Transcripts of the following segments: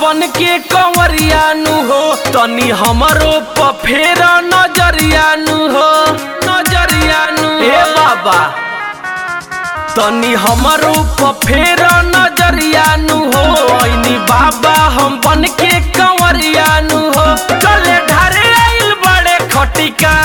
बन के कंवरिया नु हो तनी हमरो प फेर नजरिया नु हो नजरिया नु हे बाबा तनी हमरो प फेर नजरिया नु हो ऐनी बाबा हम बन के कंवरिया नु हो चले ढारे आइल बड़े खटिका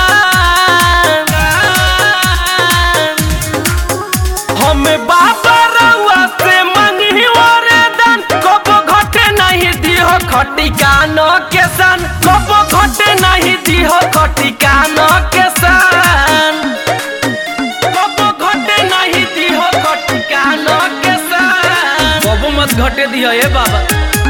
हमें बाबा रउआ से मंगी वरदान कबो घटे नहीं दिहो खटिका न के सन कबो घटे नहीं दिहो खटिका न के सन कबो घटे नहीं दिहो खटिका न के सन कबो मत घटे दिहो ए बाबा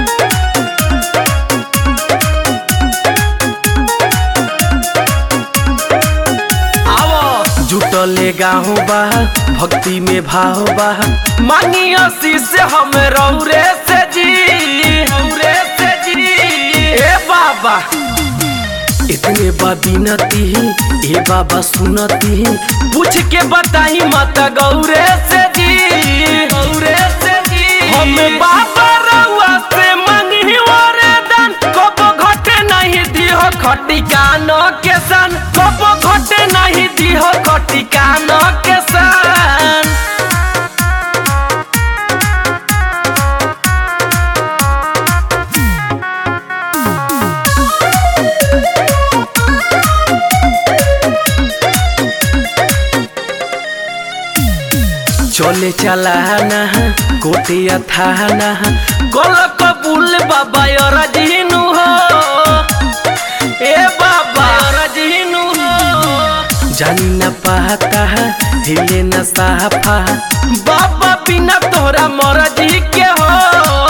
आवो जुटले गाँव बा भक्ति में भाव बा मांगी आशीष हम रौरे से जी रौरे से जी ए बाबा इतने बा बिनती ए बाबा सुनती पूछ के बताई माता गौरे से जी गौरे से जी हम बाबा रउआ से मंगी वरदान कबो घटे नहीं दिहो खटिका न के सन कबो घटे नहीं दिहो खटिका न के सन चले चलाना कोटिया थाना गोल कबूल बाबा रजीनु हो ए बाबा रजीनु हो जानी न पाता हिले न साफा बाबा बिना तोरा मरजी के हो